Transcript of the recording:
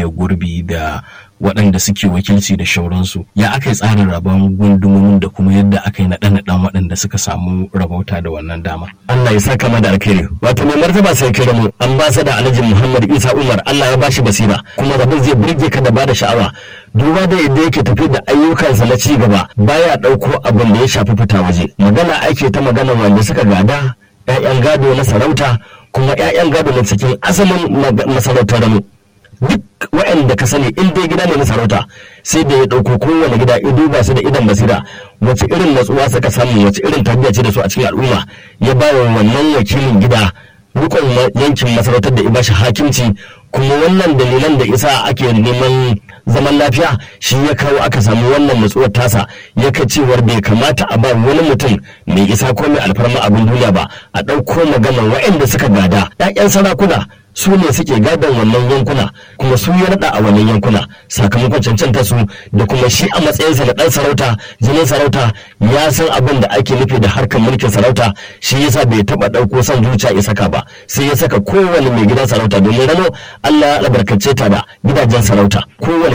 mai gurbi da waɗanda suke wakilci da shauransu ya aka yi tsarin rabon gundumomin da kuma yadda aka yi naɗe-naɗen waɗanda suka samu rabauta da wannan dama. Allah ya saka mana alkhairi wato mai martaba sai kira mu an ba da alhaji Muhammad Isa Umar Allah ya bashi basira kuma rabin zai burge ka da bada sha'awa duba da yadda yake tafi da ayyukansa na ci gaba baya ɗauko abin da ya shafi fita waje magana ake ta magana wanda suka gada 'ya'yan gado na sarauta kuma 'ya'yan gado na cikin asalin masarautar ramu duk waɗanda ka sani in dai gida ne na sarauta sai da ya ɗauko kowane gida ya duba su da idan basira wace irin natsuwa suka samu wace irin tarbiyya ce da su a cikin al'umma ya ba wa wannan wakilin gida rukun yankin masarautar da ya bashi hakimci kuma wannan dalilan da isa ake neman zaman lafiya shi ya kawo aka samu wannan natsuwar tasa ya ka cewar bai kamata a ba wani mutum mai isa ko mai alfarma abin duniya ba a ɗauko maganar waɗanda suka gada 'ya'yan sarakuna su ne suke gadon wannan yankuna kuma su ya naɗa a wannan yankuna sakamakon cancanta su da kuma shi a matsayinsa da ɗan sarauta jinin sarauta ya san abin da ake nufi da harkar mulkin sarauta shi yasa bai taɓa ɗauko son zuciya ya saka ba sai ya saka kowane mai gidan sarauta domin rano Allah ya albarkace ta da gidajen sarauta kowane